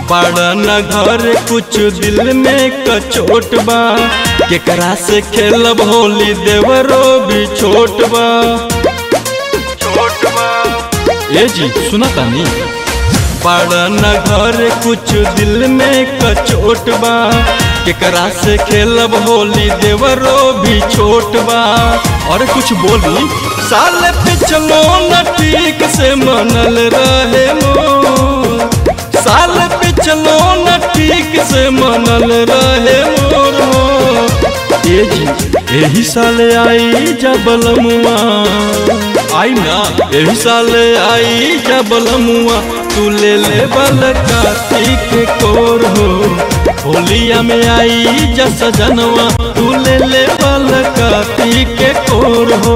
बड़ा न घर कुछ दिल में कचोट बा केकरा से खेलब होली देवरो भी छोट बा ए जी सुना तानी बड़ा न घर कुछ दिल में कचोट बा केकरा से खेलब होली देवरो भी छोट बा और कुछ बोली साल पिछलो न ठीक से मनल रहे मोर साल पिछलो न ठीक से मनल रहे मोर ए जी एही साल आई जबल मुआ आई ना एही साल आई जबल मुआ तू ले ले बल कार्तिक कोर हो होलिया में आई जस जनवा तू ले ले बल कार्तिक कोर हो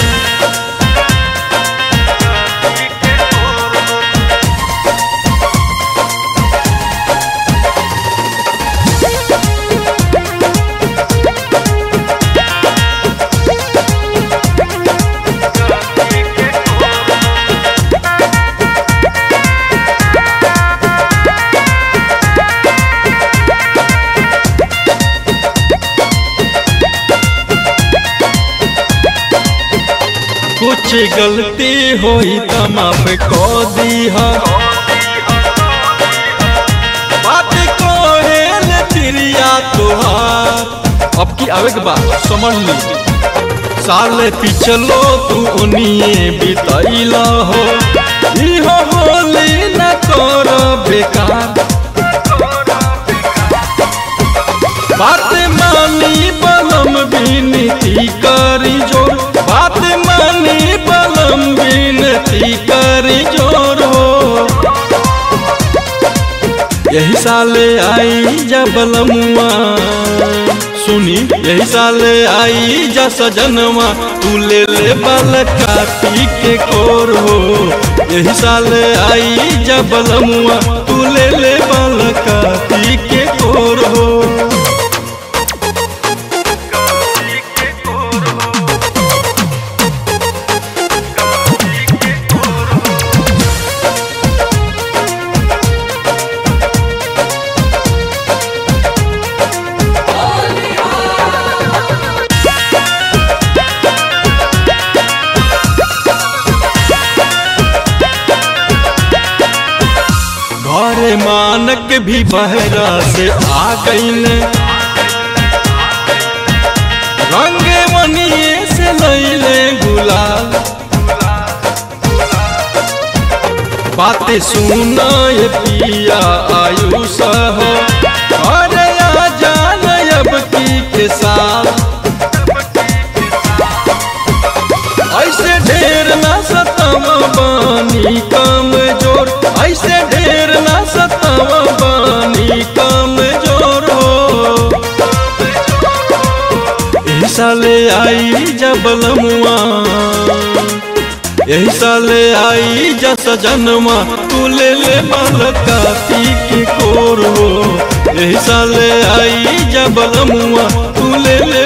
कुछ गलती होई त माफ को दीहा बात को हेल तिरिया तुहार अब की आवे के बाद समझ ली साल पिछलो तू उनिए बितैला हो इहो होली न कर बेकार बात मानी बलम बिनती करी जोर बात मानी बलम बिनती करी जोर हो यही साल आई जा बलमुआ सुनी यही साल आई जा सजनवा तू ले ले बल काटी के कोर हो यही साल आई जा बलमुआ तू ले ले बल काटी के कोर हो घरे मानक भी बहरा से आ गईल रंगे मनिए से लैले गुलाल बातें सुना ये पिया आयुष हो अरे आ जान अब की के साथ ऐसे ढेर ना सतावा बानी काम जोर ऐसे ढेर ना सतावा बानी काम जोर हो एही साले आई जबल मुआ यही साले आई जा सजनवा तू ले ले बाल काती के कोर हो यही साले आई जबल मुआ तू ले ले